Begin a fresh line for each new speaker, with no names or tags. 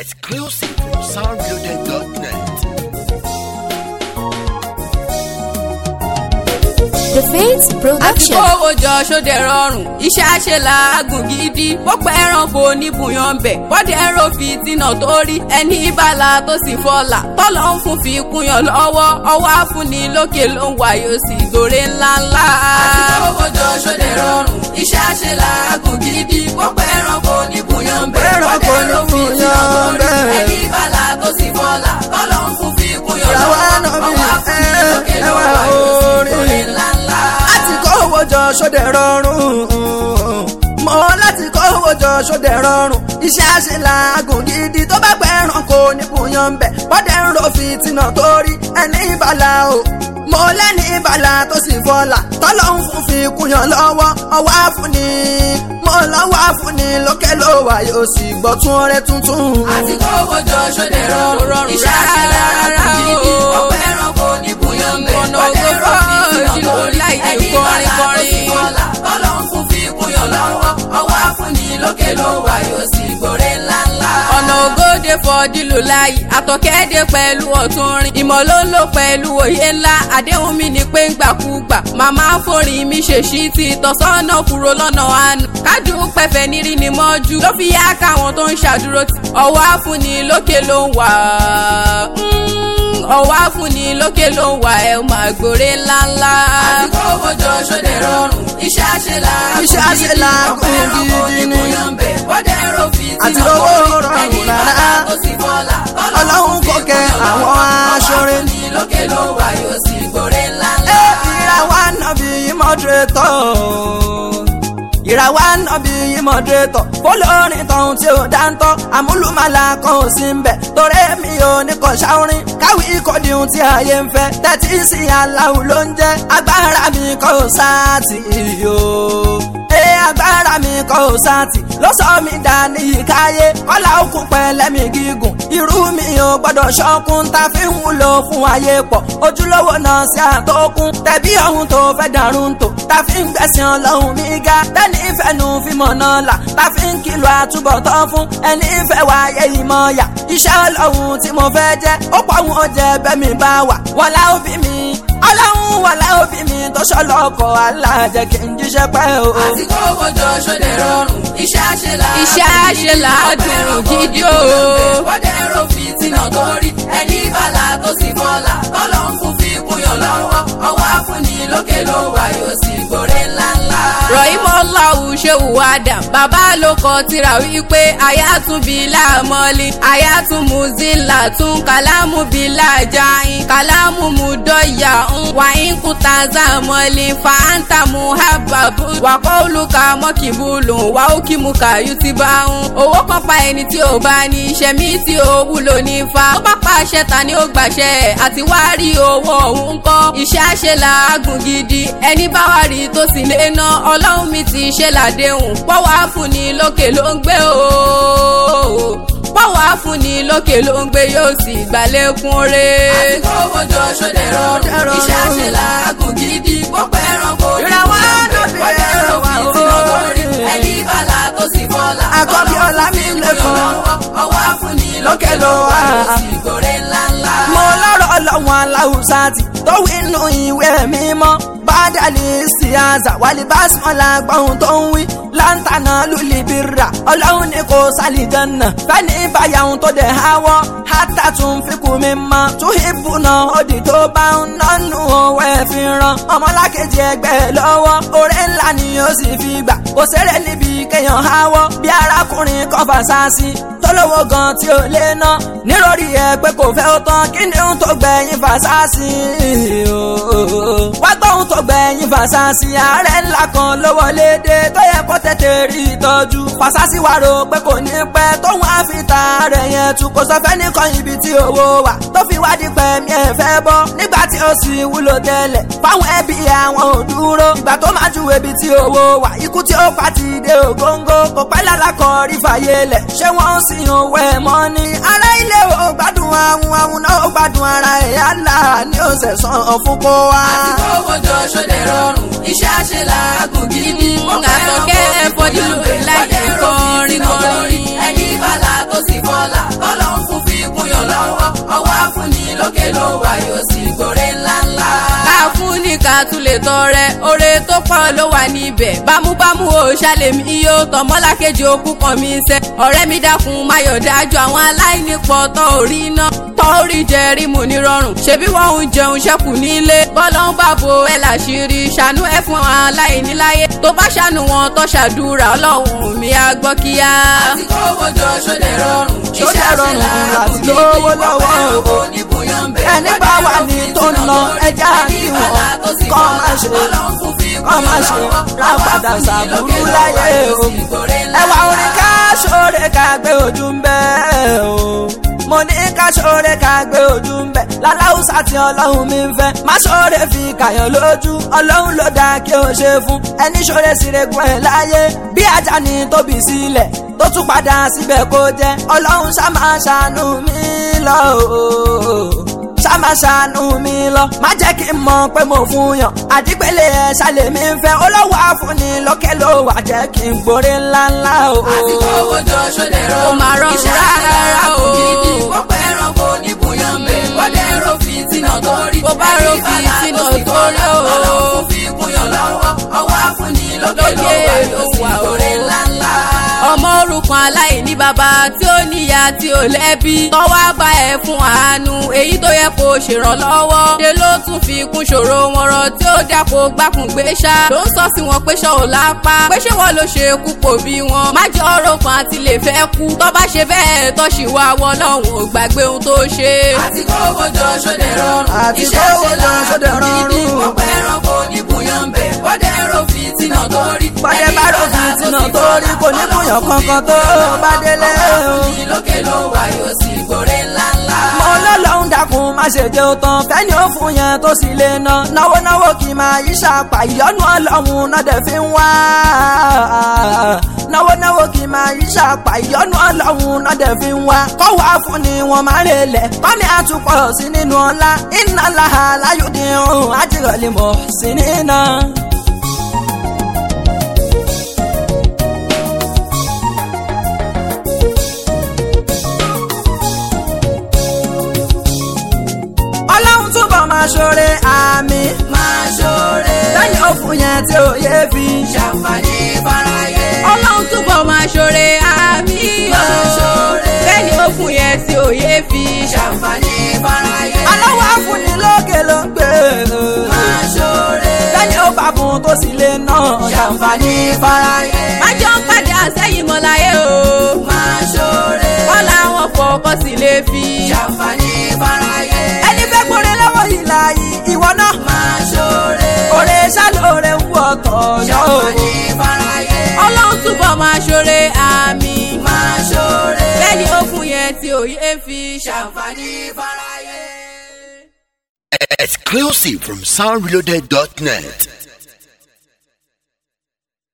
Exclusive from soundbuilder.net.
The Faith
àti
Production.
kówó jọ sóde rọrùn iṣẹ́ àṣẹ làágùn gidi pọ́pẹ́ ẹranko níbùyàn bẹ̀ bọ́dẹ̀ ẹ̀rọ fi tìǹà tó rí ẹni ìbàlà tó sì fọlà tọ́lọ́ ń fún fi kúnyàn lọ́wọ́ ọwọ́ àfúnni lókè ló ń wà yóò sì gòrè ńláńlá. àti kówó jọ sóde rọrùn iṣẹ́ àṣẹ làágùn gidi pọ́pẹ́ ẹranko níbùyàn bẹ̀
Ẹranko
bọ́dẹ̀ ẹ̀rọ fi tìǹà tó rí
níbùyàn bẹ̀.
ẹni ìbàlà tó sì fọlà tọ́lọ́ ń fún fi kúnyàn
Ìràwọ̀
lọ́wọ́
àná mi,
ọwọ́ àfúnni
ẹ,
lókè ló ń
ẹwà
wà yóò sì
orin.
gòrè ńláńlá.
láti kó owó jọ sóde rọrùn mọ láti kó owó jọ sóde rọrùn iṣẹ́ àṣelàágùn gidi tó bá pẹ́ ẹranko níbùyàn ń bẹ̀ bọ́dẹ̀ ń ro fìtínà tó rí ẹni ìbàlà o mo lẹ́ni ìbàlà tó sì fọlá tọ́lọ́ ń fún fi kúnyàn lọ́wọ́ ọwọ́ àfúnni mo lọ́wọ́ àfúnni lókè ló wà yóò sì gbọ́ tún ọrẹ tuntun.
àti kówó jọ sóde rọrùn iṣẹ́ àṣẹlẹ̀ àgùnjìdì ọ̀pẹ ẹranko níbùyàn bẹ̀ ọ̀dẹ̀ ẹ̀rọ fi sínú lórí ẹni bàlá tó sì fọlá tọ́lọ́ ń fún fi kúnyàn lọ́wọ́ ọwọ́ àfúnni lókè ló wà yóò sì gbòòrè ńláńlá. ọ̀nà ògòdè fọdílù láyé àtọ̀kẹ́dẹ́ pẹ̀lú ọ̀túnrin ìmọ̀ ló ń lò pẹ̀lú òye ńlá àdéhùn mi ni pé ń gbàkúgbà màmá forin mi ṣèṣí ti tọ̀sọ́nà kúrò lọ́nà àánú kájú pẹ̀fẹ̀ nírí ni mọ́jú ló fi yá káwọn tó ń ṣàdúró tì ọwọ́ àfúnni lókè ló ń wà Mm, ọwọ́ àfúnni lókè ló ń wà ẹ̀ máa gbòòrè ńláńlá. àti kówó jọ sóde rọrùn iṣẹ́ àṣelà
Iṣẹ́ àṣelàágùn gidi ni.
bọ́dẹ̀ ẹ̀rọ fi
Àti
sínú
owó
orí
rọrùn
ẹni
rárá.
bàlá tó sì fọlá
Ọlọ́run kò kẹ́ àwọn aṣọ́re.
ní lókè ló wà yóò sì gbòòrè ńláńlá.
ìràwọ̀ ànábì mọ́dúrétọ̀ ìràwọ̀ ànábì mọ́dúrétọ̀ fọlọ́rin tọ̀hún tí ó dáńtọ́ àmúlùmálà kan ò sí ń bẹ̀ torí mi ò ní kọ́ ṣáorin káwí ìkọ́dí ohun tí ayé ń fẹ́ tẹ́tí sí aláwo ló ń jẹ́ agbára mi kọ́ ò sáàtì o ee agbára mi kọ́ ò sáàtì ló sọ mi dà ní ìkáyé kọ́lá òkun pẹ̀lẹ́mì gígùn irú mi ò gbọ́dọ̀ ṣọ́kun tá fi ń wúlò fún ayé pọ̀ ojúlówó náà sí àtọkùn tẹ̀bí ọ̀hún tó fẹ́ dàrú ń tò tá fi ń gbẹ̀sìn ọlọ́run mi ga tẹ́ni ìfẹ́nu fi mọ̀ náà là tá fi ń kìlọ̀ àtúbọ̀tán fún ẹni ìfẹ́ wáyé ìmọ̀ yà iṣẹ́ ọlọ́run tí mo fẹ́ jẹ́ ó pọ̀ wọn ò jẹ́ bẹ́ẹ̀ mi bá wà wọlá òbí mi ọlọ́run wọlá òbí mi tó ṣọlọ́kọ̀ aláàjẹ kí n jíṣẹ́ pẹ́ o.
àti kówó jọ sóde rọrùn iṣẹ́ àṣelà iṣẹ́ àṣelà dùn gidi o. bọ́dẹ̀ ẹ̀rọ fi tìǹà tó rí ẹni bàlá tó sì fọlá tọ́lọ́ ń fún fi kúnyàn lọ́wọ́ ọwọ́ àfúnni lókè ló wà yóò sì gbòòrè ńláńlá. rọ̀ìmọ́láwù ṣéwù adam bàbá ló kọ tírà wípé ayátúnbí láàmọ́lé ayátúnmùzílà tún kàlámù bí láàjáyín kàlámù mùdọ́yà ń wàyín kúta zàmọ́lé fàáńtà muhababu wàkọ́ọ̀lùkà mọ́kìbùlù wàókìmùkà yùtìbà ń owó kan pa ẹni tí ò bá ní iṣẹ́ mi tí ò wúlò ní fa ó bá pàṣẹ ta ni ó gbàṣẹ àti wá rí owó òun kọ́ iṣẹ́ àṣẹ làágùn gidi ẹni bá wà rí tó sì lè ná ọlọ́run mi ti ṣe làdéhùn pọ́wọ́ àfúnni lókè ló ń gbé o pọ́wọ́ àfúnni lókè ló ń gbé yóò sì gbàlékún re. àti kówó jọ sóde rọrùn iṣẹ́ àṣẹ làágùn gidi pọ́pẹ́ ẹranko
Ìràwọ̀ ànábì
bọ́dẹ̀ ẹ̀rọ fi sínú lórí ẹni bàlá tó sì fọlá
Àkọ́bí ọlá mi lẹ́kọ̀ọ́.
ọwọ́ àfúnni lókè ló wà yóò sì gòrè ńláńlá.
mo lọ́rọ̀ ọlọ́run aláwùsá ti tó wí nù ìwé mímọ́ bádàlì sí àzà wálé básímọ́lá gbọ́hùn tó ń wí láǹtànà lùlì bírà ọlọ́run ní kò sálìjọ́nà fẹ́ni ìbáyàwó tó dẹ̀ háwọ́ hátà tún fi kú mi mọ́ tún ìbùnà òdì tó bá ń nánú owó ẹ̀ fi ràn ọmọlákejì ẹgbẹ́ lọ́wọ́ oore ńlá ni ó sì fi gbà kò sẹ́rẹ̀ níbi kéèyàn háwọ́ bí arákùnrin kọfà sáàsì tó lówó gan tí ó lé ná nírọ̀rí ẹ pé kò fẹ́ ó tán kí ni ohun tó gbẹ̀yìn fàṣásì wá gbóhun tó gbẹ̀yìn fàṣásì ààrẹ ńlá kan ló wọlé dé tó yẹ kó tètè rí ìtọ́jú fàṣásì wá rò pé kò ní pẹ́ tóun á fi ta rẹ̀ yẹn tu kò sọ fẹ́ nìkan ibi tí owó wà tó fi wádìí pẹ̀mí ẹ̀ fẹ́ bọ́ nígbà tí ó sì wúlò tẹ́lẹ̀ fáwọn ẹbí àwọn ò dúró ìgbà tó máa ju ibi tí owó wà ikú tí ó pa ti dé ògóńgó kò pẹ́ lálákọ̀ rí fàyè lẹ̀ ṣé wọ́n ń sin òwe mọ́ ni ará ilé ò gbádùn àwọn àwọn náà ó gbádùn ara ẹ̀ yálà ní ọ̀sẹ̀ sàn fún kó wá.
àti kówó jọ sóde rọrùn iṣẹ́ àṣẹ làágùn gidi. àtọ̀kẹ́ ẹ̀fọ́jú láì kọrin kọrin ẹni bàlá tó sì fọlá la tún lè tọrẹ oore tó pọ̀ ló wà níbẹ̀ bámúbámú o ṣàlèmí yóò tọmọlákejì òkú kan mi sẹ́ ọ̀rẹ́ mi dákun máyọ̀ dájú àwọn aláìní pọ̀ tọ́ orí iná tọ́ orí jẹ rímù nírọ̀rùn ṣebí wọ́n ń jẹun ṣẹ́kù nílé bọ́lá ń bàbò ẹ̀ láṣìírí ṣàánú ẹ̀ fún àwọn aláìní láyé tó bá ṣàánú wọn tó ṣàdúrà ọlọ́run mi á gbọ́ kíá. àti kówó jọ ṣọdẹ rọrùn
Ṣódẹ̀ rọrùn àti lówó lọ́wọ́ o. ẹni bá wà ní tó ń lọ ẹja kí wọn kọ́ máa ṣe kọ́ máa ṣe rápadà ṣàbúrú láyé o. ẹwà orin ká ṣóre ká gbé ojú ń bẹ́ o. mo ní ká ṣóre ká gbé ojú ń bẹ́ láláùsà tí ọlọ́run mi ń fẹ́ má ṣóre fi kàyàn lójú ọlọ́run ló dáa kí o ṣe fún ẹni ṣóre síregun ẹ̀ láyé bí ajá ni tóbi sílẹ̀ tó tún padà síbẹ̀ kó jẹ́ ọlọ́run ṣá máa ṣàánú mi lọ o ṣá máa ṣàánú mi lọ má jẹ́ kí n mọ̀ pé mo fún yàn àdìpẹ́lẹ̀ ẹ̀ ṣàlẹ̀ mi ń fẹ́ olówó àfúnni lókè ló wà jẹ́ kí n gbórí ńláńlá o.
àti kówó jọ ṣọdẹ rọrùn ó máa rọrùn rárá o. gidi pọ́pẹ́ ẹranko ní bùyàn bẹ́ẹ̀ bọ́dẹ̀ ro fìtínà tó rí. bó bá ro fìtínà tó rí o. ọlọ́run fi kúnyàn lọ́wọ́ ọwọ́ àfúnni lókè ló wà yóò sì gbórí ńláńlá ọmọ òrukàn aláìní bàbá tí ó níyà tí ó lẹ́bí tọ́wọ́ bá ẹ fún àánú èyí tó yẹ kó ṣèrànlọ́wọ́ ṣe ló tún fi kún ṣòro wọn rọ tí ó dàpọ̀ gbàkùn gbé ṣá ló ń sọ sí wọn pé ṣọ́ ò lápá pé ṣé wọ́n ló ṣe kú kò bí wọn má jẹ́ ọ̀rọ̀ kan àti lè fẹ́ kú tọ́ bá ṣe bẹ́ẹ̀ tọ́ sì wá wọ́ lọ́hùn ò gbàgbé ohun tó ṣe. àti kówó jọ ṣọdẹ rọrùn
Àti kówó jọ ṣọdẹ rọrùn.
ọ̀pẹ ẹranko ní bùyàn bẹ̀ bọ́dẹ̀ rò fìtínà tó rí.
bọ́dẹ̀ bá rò fìtínà tó rí kò ní bùyàn kankan tó bá délé o.
lókè ló wà yóò sì gbòòrè ńláńlá.
mo lọ́lọ́run dákun má ṣe jẹ́ ó tán fẹ́ni ó fún yẹn tó sì lè ná náwó náwó kì í máa yí ṣàpà ìyọ́nú ọlọ́run náà dẹ̀ fi ń wá. náwó náwó kì í máa yí ṣàpà ìyọ́nú ọlọ́run náà dẹ̀ fi ń wá. kọ́wọ́ fún ni wọ́n máa ń relẹ̀ kọ́mi àtúpọ̀ sí nínú ọlá iná làhà láyòdì ọ̀hún àjẹrọ̀lẹ̀ mọ̀ sí nínà. ọlọ́run túbọ̀ máa ṣoore àmì.
máa ṣoore.
lẹ́yìn òfun yẹn tí ò yé fi.
ṣàǹfààní fáráyé. ọlọ́run túbọ̀ máa ṣoore àmì o.
Máa ṣoore.
bẹ́ẹ̀ni ó fún yẹn tí òye fi. ṣàǹfààní fáráyé.
aláwọ̀ àfúnni lókè ló ń gbé.
máa ṣoore.
lẹ́yìn ó bá fún tó sì lè ná.
ṣàǹfààní fáráyé. má jọ ń padà sẹ́yìn mọ́ láyé o. máa ṣoore. kọ́lá wọn fọkọ́ sí lè fi. ṣàǹfààní fáráyé.
ẹni fẹ́ gbóre lọ́wọ́ ìlà yìí ìwọ náà.
máa ṣoore.
òrè ṣàlóore ń wọ̀ tọ̀ yọ.
ṣàǹfààní fáráyé. ọlọ́run túbọ̀ máa ṣoore àmì. máa ṣoore. bẹ́ẹ̀ni ó fún yẹn tí òye fi ṣàǹfààní fáráyé.
Exclusive from soundreloaded.net.